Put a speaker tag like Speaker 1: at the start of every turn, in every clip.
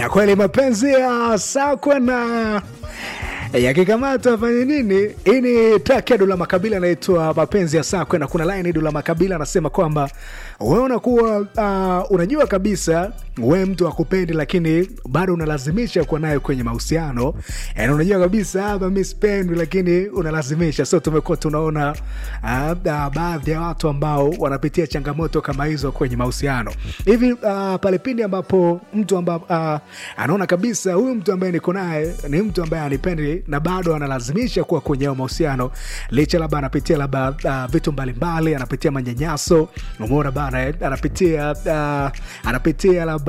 Speaker 1: na kweli mapenzi ya sakwa na yakikamata afanye nini? Hii ni track ya Dula Makabila inaitwa mapenzi ya sakwe, na kuna line Dula Makabila anasema kwamba wewe unakuwa uh, unajua kabisa we mtu akupendi, lakini bado unalazimisha kuwa naye kwenye mahusiano. Yani unajua kabisa hapa mi sipendwi, lakini unalazimisha. So tumekuwa tunaona uh, uh, baadhi ya watu ambao wanapitia changamoto kama hizo kwenye mahusiano hivi uh, pale pindi ambapo mtu amba, uh, anaona kabisa huyu mtu ambaye niko naye ni mtu ambaye anipendi na bado analazimisha kuwa kwenye hayo mahusiano licha labda anapitia labda uh, vitu mbalimbali, anapitia manyanyaso, umeona bana eh? anapitia uh, anapitia labda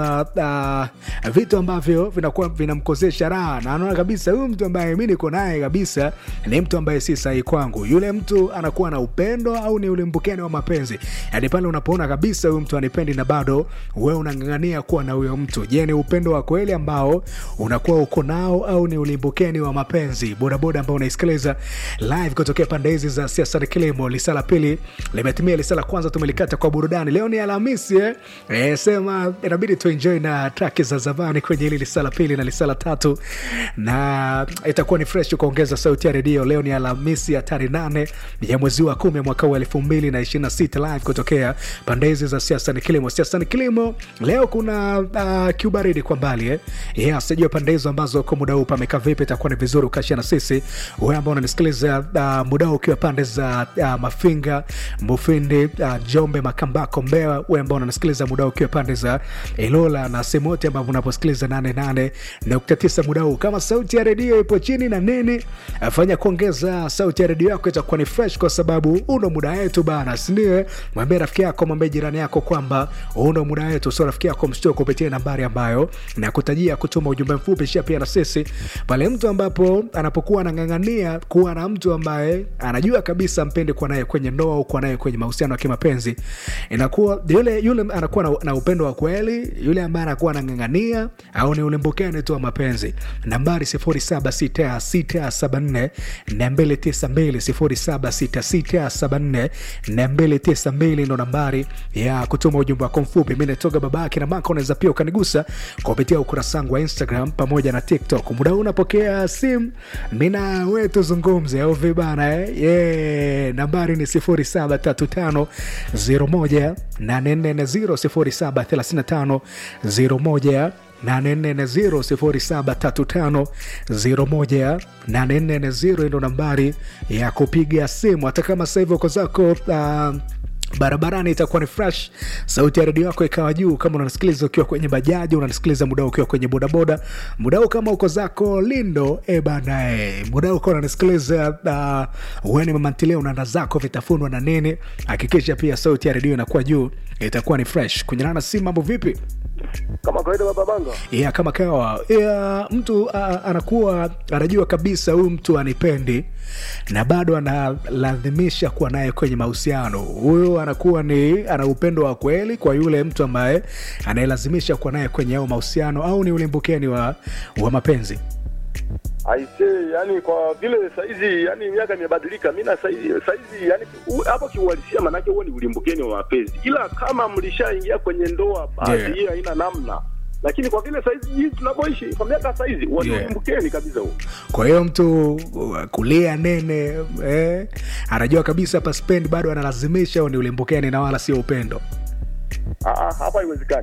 Speaker 1: uh, vitu ambavyo vinakuwa vinamkosesha raha, na anaona kabisa huyu mtu ambaye mi niko naye kabisa ni mtu ambaye si sahihi kwangu. Yule mtu anakuwa na upendo au ni ulimbukeni wa mapenzi? Yani pale unapoona kabisa huyu mtu anipendi na bado wewe unang'ang'ania kuwa na huyo mtu, je, ni upendo wa kweli ambao unakuwa uko nao au ni ulimbukeni wa mapenzi? Bodaboda ambao unaisikiliza live kutokea pande hizi za siasa na kilimo, lisala pili limetimia, lisala kwanza tumelikata kwa burudani. Leo ni Alhamisi eh? Eh, sema inabidi tuenjoy na track za zamani kwenye hili lisala pili na lisala tatu, na itakuwa ni fresh kuongeza sauti ya redio. Leo ni Alhamisi ya tarehe nane ya mwezi wa kumi mwaka wa elfu mbili na ishirini na sita live kutokea pande hizi za siasa ni kilimo. Siasa ni kilimo, leo kuna uh, kiubaridi kwa mbali eh? Yeah, sijua pande hizo ambazo kwa muda huu pamekaa vipi, itakuwa ni vizuri ukashia na sisi wewe ambao unanisikiliza uh, muda huu ukiwa pande za uh, Mafinga, Mufindi, uh, Jombe, Makambako, Mbeya, wewe ambao unanisikiliza muda huu ukiwa pande za Ilola na sehemu yote ambapo unaposikiliza 88.9 muda huu, kama sauti ya redio ipo chini na nini, fanya kuongeza sauti ya redio yako, itakuwa ni fresh, kwa sababu uno muda wetu bana, sindio? Mwambie rafiki yako, mwambie jirani yako kwamba uno muda wetu, sio rafiki yako mshtue kupitia nambari ambayo nakutajia kutuma ujumbe mfupi, shia pia na sisi pale mtu ambapo anapokuwa anang'ang'ania kuwa na mtu ambaye anajua kabisa mpendi kuwa naye kwenye ndoa au kuwa naye kwenye mahusiano ya kimapenzi, inakuwa yule yule anakuwa na, na upendo wa kweli, yule ambaye anakuwa anang'ang'ania au ni ulimbukeni tu wa mapenzi. Nambari 076674 292 076674 ndo nambari ya kutuma ujumbe wako mfupi. Mi natoga babake na maka, unaweza pia ukanigusa kupitia ukurasa wangu wa Instagram pamoja na TikTok. Muda huu unapokea simu, mina we tuzungumze au vibana eh? yeah. Nambari ni 0735 01 840 0735 01 840 ndo nambari ya kupiga simu, hata kama sasa hivi uko zako uh, barabarani itakuwa ni fresh, sauti ya redio yako ikawa juu. Kama unanisikiliza ukiwa kwenye bajaji, unanisikiliza muda ukiwa kwenye bodaboda, muda huu kama uko zako Lindo e bana e, muda huu uko unanisikiliza uh, weni mamantilia unaanda zako vitafunwa na nini, hakikisha pia sauti ya redio inakuwa juu, itakuwa ni fresh. Kunyana na simu, mambo vipi?
Speaker 2: kama kawaida baba banga
Speaker 1: Yeah, kama kawa yeah, mtu uh, anakuwa anajua kabisa huyu mtu anipendi na bado analazimisha kuwa naye kwenye mahusiano. Huyu anakuwa ni ana upendo wa kweli kwa yule mtu ambaye anayelazimisha kuwa naye kwenye ao mahusiano, au ni ulimbukeni wa, wa mapenzi?
Speaker 2: aisee, yani kwa vile saizi yani miaka imebadilika, mi na saizi saizi yani u- hapo kiuhalisia, manake huo ni ulimbukeni wa mapenzi, ila kama mlishaingia kwenye ndoa basi
Speaker 1: Yeah.
Speaker 2: hiyo haina namna, lakini kwa vile saizi jinsi tunavyoishi kwa miaka saizi huo ni
Speaker 1: Yeah.
Speaker 2: ulimbukeni kabisa huo.
Speaker 1: Kwa hiyo mtu uh, kulia nene eh, anajua kabisa hapa spendi bado analazimisha, au ni ulimbukeni na wala sio upendo?
Speaker 2: Ah, ah, hapa haiwezekani.